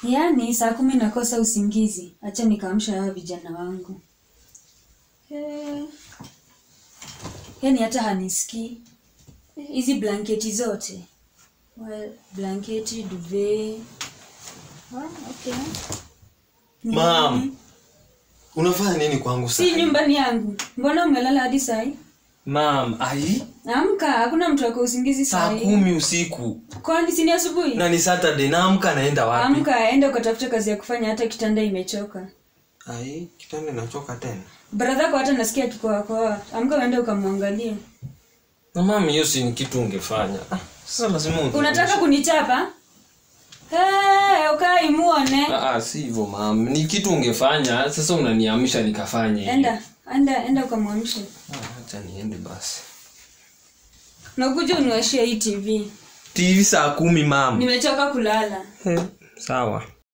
yaani saa kumi nakosa usingizi acha nikaamsha hawa vijana wangu Eh, yaani hata hanisikii hizi blanketi zote well, blanketi duve ah, okay. Mam, unafanya nini kwangu si sasa? nyumbani yangu mbona umelala hadi sai Mam, ai, amka hakuna mtu ako usingizi saa sai kumi usiku kwani sini asubuhi na ni Saturday, naamka naenda wapi? amka enda ukatafuta kazi ya kufanya hata kitanda imechoka Ai, kitanda inachoka tena. bradhako hata nasikia kikoakoa amka uende ukamwangalie Na mam, hiyo si ni kitu ungefanya. Ah, Sasa lazima unge- unataka kunichapa hey, ukai muone Ah, ah, si hivyo mam, ni kitu ungefanya. Sasa unaniamsha nikafanya hivyo. enda enda enda ukamwamshe Ah, acha niende basi. nakuja uniwashie hii tv TV saa kumi mam. nimechoka kulala Eh, Sawa.